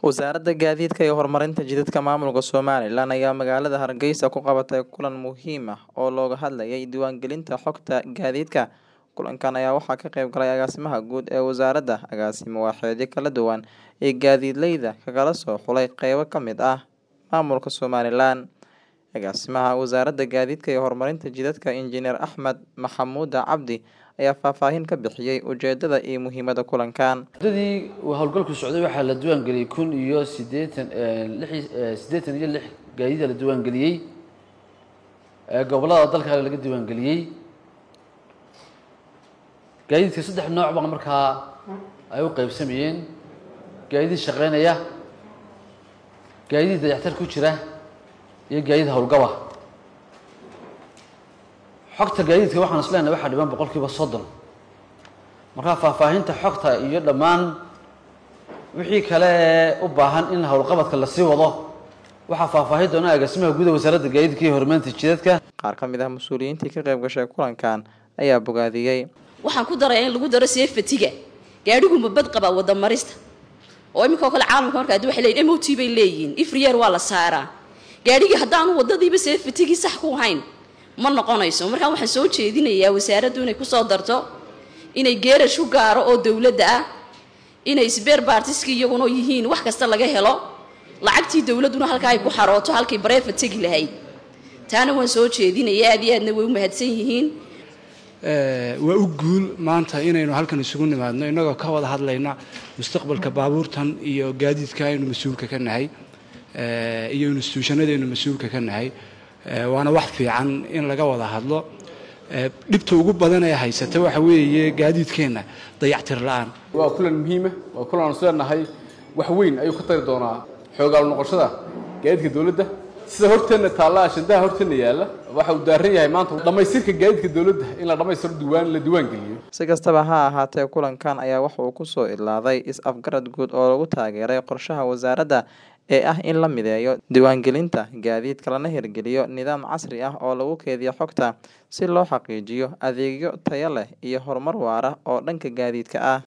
Wasaaradda Gaadiidka iyo Horumarinta Jidadka Maamulka Somalilan ayaa magaalada Hargeysa ku qabatay kulan muhiim ah oo looga hadlayay diiwaangelinta xogta gaadiidka. Kulankan ayaa waxaa ka qayb galay agaasimaha guud ee wasaaradda, agaasimo waaxeedyo kala duwan, iyo gaadiidleyda kagala soo xulay qaybo ka mid ah maamulka Somalilan. Agaasimaha Wasaaradda Gaadiidka iyo Horumarinta Jidadka, Injineer Axmed Maxamuud Cabdi ayaa faahfaahin ka bixiyay ujeedada iyo muhiimadda kulankan. muddadii uu howlgalku socday waxaa la diiwaangeliyey kun iyo siddeetan lix siddeetan iyo lix gaadiida la diiwaangeliyey ee gobollada dalka laga diiwaangeliyey gaadiidka saddex nooc baa markaa ay u qaybsamayeen gaadiid shaqeynaya gaadiid dayactir ku jira iyo gaadiid howlgaba xogta gaadiidka waxaan is leenahay waxaa dhiban boqolkiiba soddon markaa faahfaahinta xogta iyo dhammaan wixii kale ee u baahan in howlqabadka lasii wado waxaa faahfaahin doona agaasimaha guud ee wasaaradda gaadiidka iyo horumarinta jidadka Qaar ka mid ah mas'uuliyiintii ka qayb gashay kulankan ayaa bogaadiyey. waxaan ku daraya in lagu daro seefatiga gaadhigu mabad qaba wada marista oo iminka oo kale caalamka marka hadii waxay leeyihin mot bay leeyihiin ifriyer waa la saaraa gaadhigii haddaanu wadadiiba seefatigii sax ku hayn ma noqonayso markaa waxaan soo jeedinayaa wasaaraddu inay kusoo darto inay geerash u gaaro oo dowladda ah inay sbeer baartiski iyaguna yihiin wax kasta laga helo lacagtii dowladduna halkaa ay ku xarooto halkay bareefa tegi lahayd taana waan soo jeedinaya aad iyo aadna way u mahadsan yihiin waa u guul maanta inaynu halkan isugu nimaadno innagoo ka wada hadlayna mustaqbalka baabuurtan iyo gaadiidka aynu mas-uulka ka nahay iyo instituushanadaynu mas-uulka ka nahay waana wax fiican in laga wada hadlo dhibta ugu badan ee haysata waxa weeye gaadiidkeenna dayactir la-aan waa kulan muhiima waa kulan aan isleenahay wax weyn ayuu ka tari doonaa xoogaal noqoshada gaadiidka dowladda sida horteenna taalla ashandaha horteenna yaalla waxa uu daaran yahay maanta dhammaystirka gaadiidka dowladda in la dhammaystiro diiwaan la diiwaan geliyo Si kastaba ha ahaatee, kulankan ayaa waxa uu ku soo ilaaday is-afgarad guud oo lagu taageeray qorshaha wasaaradda ee ah in la mideeyo diiwaangelinta gaadiidka lana hirgeliyo nidaam casri ah oo lagu keydiyo xogta si loo xaqiijiyo adeegyo tayo leh iyo horumar waara oo dhanka gaadiidka ah.